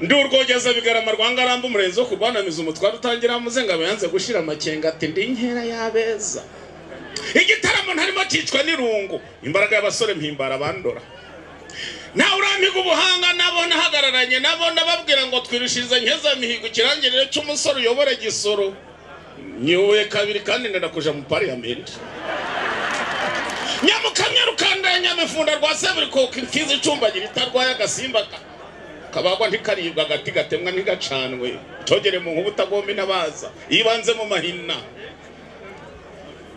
ndi urwogeza bigarama rwa ngarambe umurenzi wo kurwanamiza umutware utangira amuzengabo yanze gushira amakenga ati ndi inkera y'abeza igitaramo ntarimo cyicwa n'irungu imbaraga y'abasore mpimbara bandora nawe urampiga ubuhanga nabo nahagararanye nabo nababwira ngo twirushirize nkeza mihigo ikirangirire cy'umusore uyobora igisoro nyihuye kabiri kandi ndenda kuja mu pariyamenti nyamukamya rukandara nyamifunda rwa seburikoka imfizi icumbagira itarwaye agasimba ka- kabagwa ntikaribwa agati gatemwa ntigacanwe cogere mu nkuba utagomba inabaza yibanze mu mahina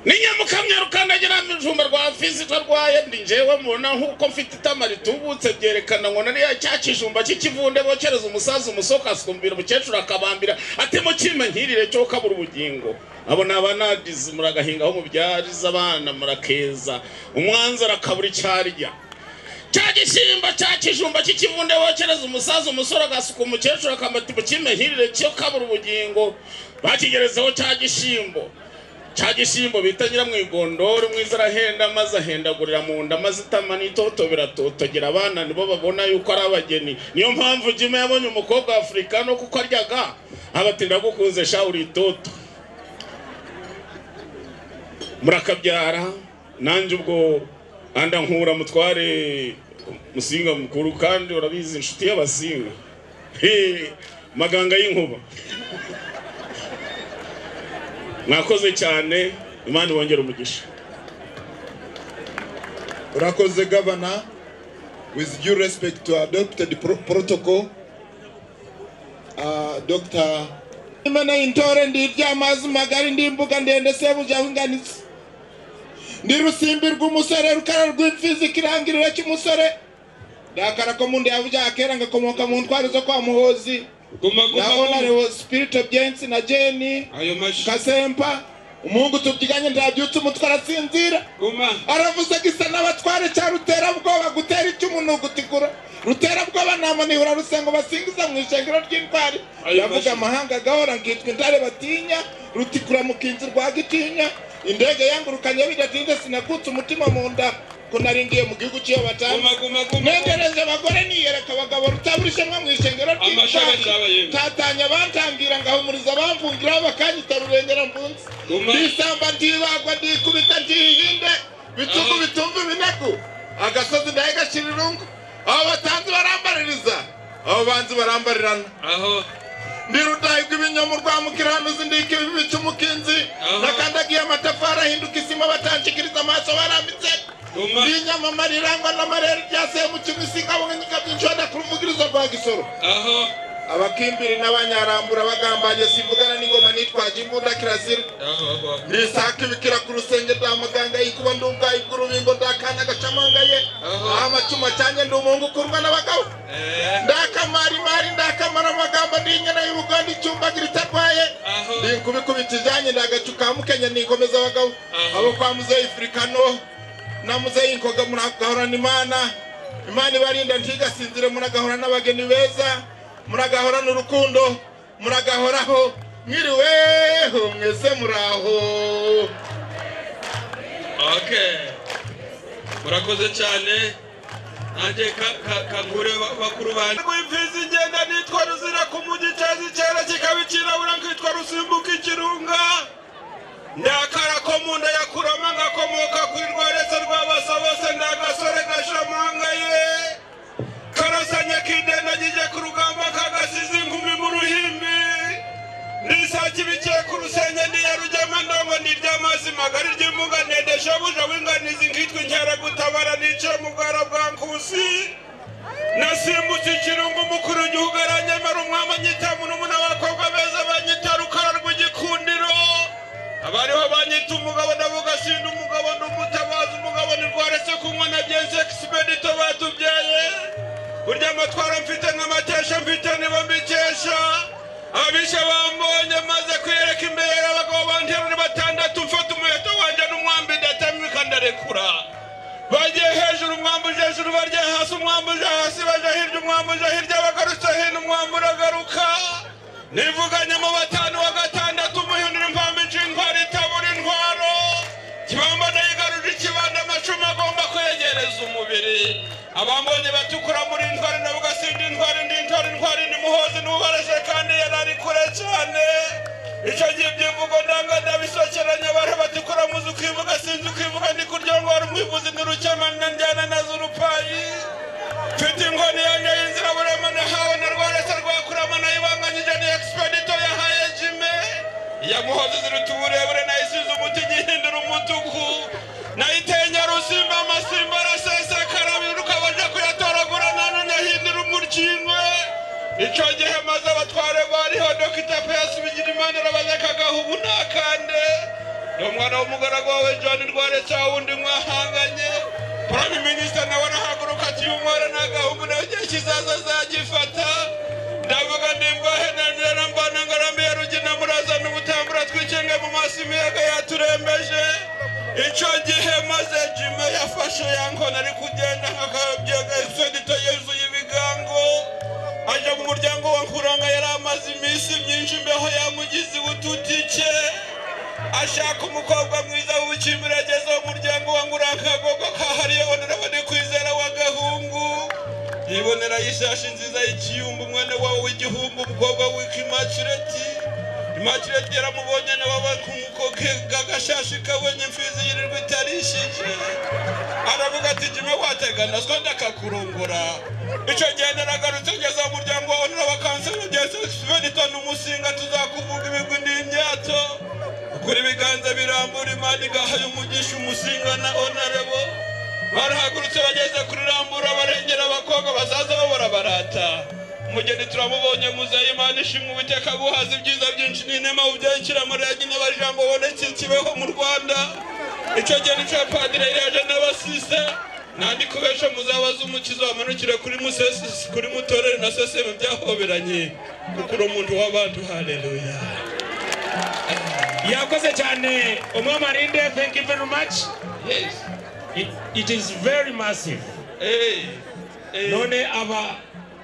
ni nyamukamya rukandagira mujumba rwa fizito rwaye ndi njyewe mubona nk'uko mfite itama ritubutse byerekana ngo nariya cya kijumba cy'ikivunde bokereza umusaza umusoka asukumbira umukecuru akabambira ati mukime nkirire cyo kabura ubugingo abo ni abanadizi muragahingaho mubyariza abana murakeza umwanzi arakabura icyarya cya gisimba cya kijumba cy'ikivunde wokereza umusaza umusore agasuka umukecuru akamata mukimehirire cyo kabura ubugingo bakigerezaho cya gisimbo cya gisimbo bita nyiramwigondoro mwiza arahenda maze ahendagurira mu nda maze itama n'itoto biratotogera abana nibo babona yuko ari abageni niyo mpamvu jima yabonye umukobwa wa afurika no kuko aryaga abatinda gukunze sha uri itoto murakabyara nanjye ubwo anda nkura mutware musinga mukuru kandi urabizi inshuti y'abasinga He, maganga y'inkuba mwakoze cyane imana ibongere umugisha Urakoze Governor, with due respect to our adopted pro protocol, uh, Dr. Imana intore ndi iry'amazi magari ndi imbuga ndende sebuja winganitse ndi rusimbi rw'umusore rukara rw'imfizi kirangirira cy'umusore ndakara ko mundi yavuja akera ngakomoka mu ntwari zo kwa muhozi guma na guma honorable spirit of gents na jeni ayo mashi kasempa umuhungu tubyiganye ntabyutse umutwe arasinzira guma aravuze ko isa n'abatware cya ruterabwoba gutera icumu ni ugutikura ruterabwoba ntamanihura rusengo basingiza mu ishengero ry'intwari Ayo yavuga mashyi. amahanga agahora ngitwa intare batinya rutikura mu kinzi rwa gitinya indege yangurukanye bidatinze sinakutse umutima mu nda ko naringiye mu gihugu cy'iyo batanga guma guma guma negereje abagore niyereka abagabo rutabura ishema mu ishengero Amashaga cyaba ry'intwari yemwe. tatanya bantangira ngahumuriza bamvungiraho bakanyita rurengera mvunzi Guma. ndisamba ndibagwa ndikubita ndihinde bitugu Aho. bitumva iminegu agasozi ndahegashira irungu abo batanzi barambaririza abo banzi barambarirana aho ndi rudahigwa ibinyomo rwa mukiranuzi ndika ibibi cy'umukinzi Aho. nakandagiye amatafari ahinduka isima batanshikiriza amaso barambitse guma n'inyamama rirangwa n'amarere ryasaye mu kintu isingabonyika by'inshonda ku ruvugirizo rwa gisoro aho abakimbiri n'abanyarambura bagambanye sivugana n'ingoma nitwaje imbunda kirazira aho aho ndisaka ibikira ku rusenge rwa muganga yikuba ndubwayi bw'urubingo ndakana gacamanga ye Aha. aho amacuma cyanjye ndi umuhungu ukurwa n'abagabo eh ndakamara imari ndakamara amagambo ndi inyana y'urugondo icyumbagira itarwaye aho ndi kubikubita ibijyanye ndagacu ka mukenya nikomeza abagabo Aha. abo kwa muzeyi firikano na muzeyi nkoga muragahorana imana imana ibarinda ntigasinzire muragahora n'abageni beza muragahorana urukundo muragahoraho mwiriweho mwese muraho okay murakoze cyane nanjye ka- ka- kangure ba- bakuru banjye rw'imfizi igenda nitwa ruzira ku mugi cyeza icyera kikabicirabura nkitwa rusimbuka ikirunga ndakara ko mu nda yakurama ngakomoka kuri rwaretse rw'abasa bose ni agasore gashamanga ye karasanya kidenda kijya ku rugamba kagasize inkumi mu ruhimbi nisakibikiye ku rusenge ndiyarujyama ndobo n'iry'amazi magari ry'imbuga ndende shabuja w'inganizi nkitwa inkeragutabara niciye mu bwara bwa nkusi nasimbutse ikirungu umukuru w'igihugu aranyemera umwami anyitamu n'umuna w'abakobwa beza banyita rukara rw'igikundiro abariho banyita umugabo ndavuga sinda umugabo ndumutabaza umugabo ntirwaretse kunywa na byense egisipedito batubyaye burya amatwara mfite n'amatesha mfite nibo mbikesha abisha bambonye maze kwiyereka imbere abagabo banterura batandatu mfata umuheto wanjye n'umwambi ndatamika ndarekura bagiye hejuru umwambi uje hejuru barya hasi umwambi uje hasi baja hirya umwambi uje hirya bagarutse hino umwambi uragaruka nivuganye mu batanu wa gatandatu umuhindura impamvu inshingwara itabura intwaro kibambana yigaruje ikibanda amacumi agomba kwegereza umubiri abambonye batukura muri intwari ndavuga sindi intwari ndi intwari intwari ndi muhozi n'ubarashe kandi yari ari kure cyane icyo gihe ibyivugo ndanga ndabisokeranya bari bati kuramuza ukivuga sinzi ukivuga ndi kurya ngo wari umwivuzi n'urukema nanjyana na zurupayi mfite ingoni yanjye y'inzira burema nahawe na rwarasa rwakurama nayibanganyije ni expedito yahaye jime iya muhozi ziruta uburebure nayisize umuti igihindura umutuku nayiteye nyarusimba amasimba arasesekara biruka baje kuyatoragura nanone ahindura umuryinkwe icyo gihe maze abatware bariho dogita peyasi bigirimana arabaza akagaha ubu ntakande ni umwana w'umugaragu wawe john rware cya wundi mwahanganye prime minister nawe arahaguruka ati uyu mwana nta gahungu nawe igihe kizaza azagifata ndavuga ndimbahe nandera mbana ngaramiye rugina murazana ubutambura twikinge mu maso imiyaga yaturembeje icyo gihe maze jime yafashe yankona ari kugenda nk'akabyaga isodito yuzuye ibigango aje mu muryango wa nkuranga yari amaze iminsi myinshi imbeho yamugize ubututike ashaka umukobwa mwiza w'ubukimbirageze w'umuryango wa nkurakagogo kahariye bonerabone kwizera wa gahungu yibonera ishashi nziza y'ikiyumbu umwana wawe w'igihumbu umukobwa witwa imakireti imakireti yaramubonye nawe aba kumukoke gagashashi kabonye imfizi yirirwa itarishije aravuga ati jime wategana so ndakakurongora icyo gihe naragarutse ngeze mu muryango wawe nuraba kanseri ugeze sivenito n'umusinga tuzakuvuga ibigwi n'imyato kuri ibiganza birambura imana igahaye umugisha umusinga na onarebo barahagurutse bageze kuri rambura barengera abakobwa bazaza babora barata umugeni turamubonye muzehe imana ishimwe ubuteka buhaza ibyiza byinshi n'inema ubyakira muri yagina abajambo bonetse kibeho mu rwanda icyo gihe nicyo padire yaje n'abasise nandi kubesha muzabaza umukizo wamanukire kuri musesi kuri mutorere na seseme byahoberanye kuko uri umuntu w'abantu haleluya yakoze cyane umwamarinde thank you very much yes it, it is very massive hey. Hey. none aba